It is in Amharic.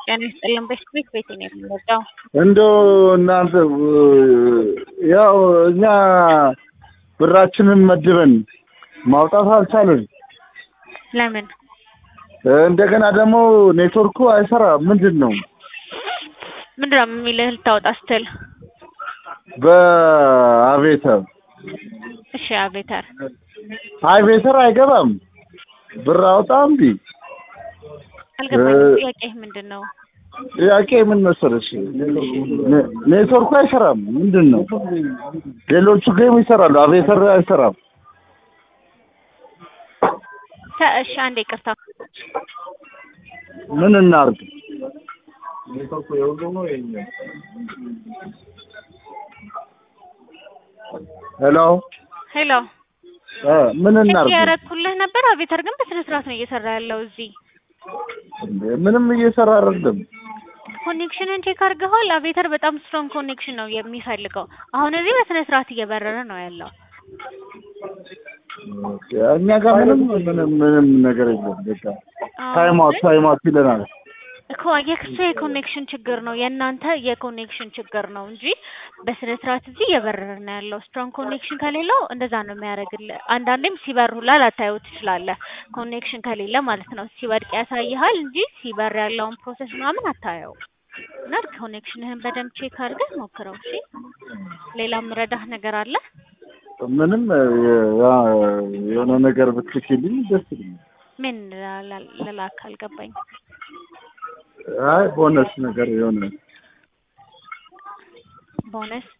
ጤና ይስጥልን። በስክሪት ቤት ነው የምንወጣው። እንደው እናንተ ያው እኛ ብራችንን መድበን ማውጣት አልቻልን። ለምን እንደገና ደግሞ ኔትወርኩ አይሰራ። ምንድን ነው ምንድን ነው የሚልህ ልታወጣ ስትል? በአቬተር እሺ አቤተር አቬተር አይገባም። ብር አውጣ እምቢ። አልገባኝም። ጥያቄ ምንድን ነው? ጥያቄ ምን መሰለሽ፣ ኔትወርኩ አይሰራም። ምንድን ነው ሌሎቹ ጌም ይሰራሉ፣ አቬተር አይሰራም። ተ- እሺ አንዴ ይቅርታ። ምን እናርግ? ሄሎ ሄሎ እ ምን ቼክ እናርግ? ያረኩልህ ነበር። አቤተር ግን በስነ ስርዓት ነው እየሰራ ያለው። እዚህ እንዴ ምንም እየሰራ አይደለም። ኮኔክሽንን ቼክ አድርገዋል። አቤተር በጣም ስትሮንግ ኮኔክሽን ነው የሚፈልገው። አሁን እዚህ በስነ ስርዓት እየበረረ ነው ያለው። ኦኬ፣ እኛ ጋር ምንም ምንም ምንም ነገር የለም። በቃ ታይም አውት ታይም አውት ይለናል። እኮ የክሱ የኮኔክሽን ችግር ነው የእናንተ የኮኔክሽን ችግር ነው እንጂ በስነ ስርዓት እዚህ እየበረረ ነው ያለው። ስትሮንግ ኮኔክሽን ከሌለው እንደዛ ነው የሚያደርግልህ። አንዳንዴም ሲበር ሁላ ላታየው ትችላለህ፣ ኮኔክሽን ከሌለ ማለት ነው። ሲወድቅ ያሳይሃል እንጂ ሲበር ያለውን ፕሮሰስ ምናምን አታየው። እና ኮኔክሽንህን በደንብ ቼክ አድርገህ ሞክረው። እሺ፣ ሌላ ምረዳህ ነገር አለ? ምንም ያ የሆነ ነገር ብትልኪልኝ ደስ ይለኛል። ምን ላ- ልላክ አልገባኝ። አይ ቦነስ ነገር የሆነ ቦነስ